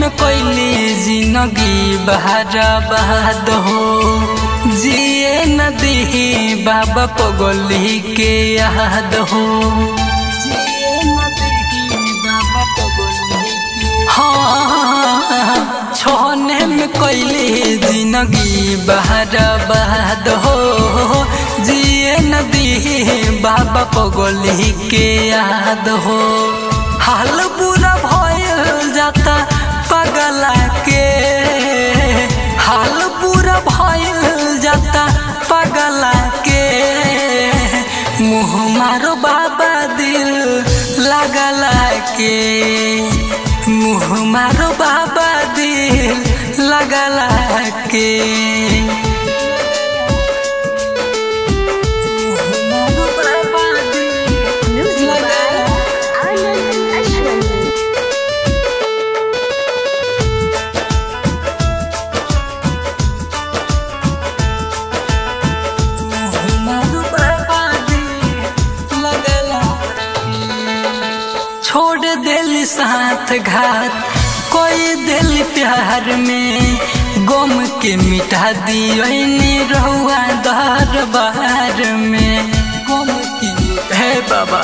में कोयली जिंदगी बहारा बहाद हो जिए नदी बाबा पगली के याद हो जिए नदी बाबा पगली के हाँ छोने में कोयली जिंदगी बहारा बहाद हो जिए नदी बाबा पगली के याद हो हाल बुरा भयल जाता पगला के हाल बुरा भयल जाता पगला के मुँह मारो बाबा दिल लगला के मुँह मारो बाबा दिल लगला के मुँह मारो बाबा दिल Music by लगला Anand Ashwin. छोड़ दिल साथ घात कोई दिल प्यार में गम के मिटा दियो रहुआ दर बार में गम के मिटा- हे बाबा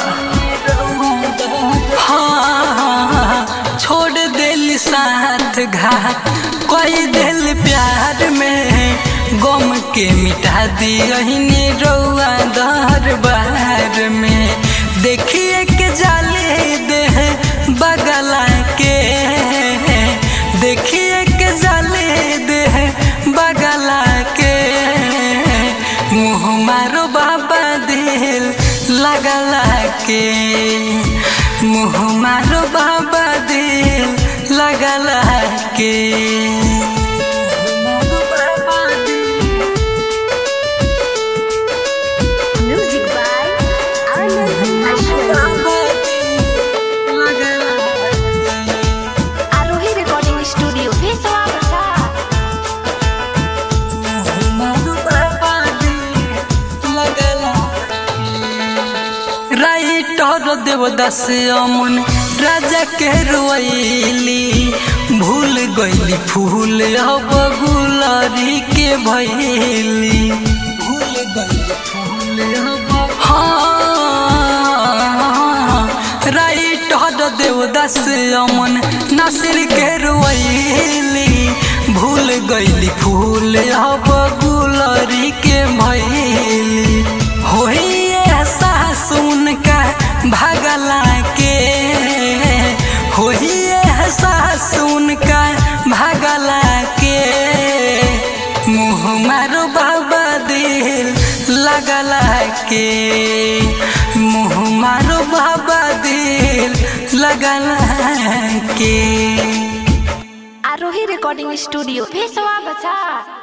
हाँ हाँ, हाँ, छोड़ दिल साथ घात कोई दिल प्यार में गम के मिटा दियो रउआ दर बार में देखिए के जाले दे बगला के देखिए के जाले दे बगला के मुँह मारो बाबा दिल लगला के मुँह मारो बाबा दिल लगला के मुँह मारो बाबा दिल Music by Anand Ashwin. बाबा दिल लगला के Arohi Recording Studio. Pessoa Bazaar. Writer Devdas Aman Raja के रोइली भूल गईली फूल अब गुलरी के भैली भूल गईली फूल अब हाँ राइटर देवदास अमन नासिर के रोइली भूल गईली फूल अब गुलरी के भैली होई एहसास उनका भगला के होई एहसास उनका भगला के मुँह मारो बाबा दिल लगला के मुँह मारो बाबा दिल लगला के Arohi Recording Studio. Pessoa Bazaar.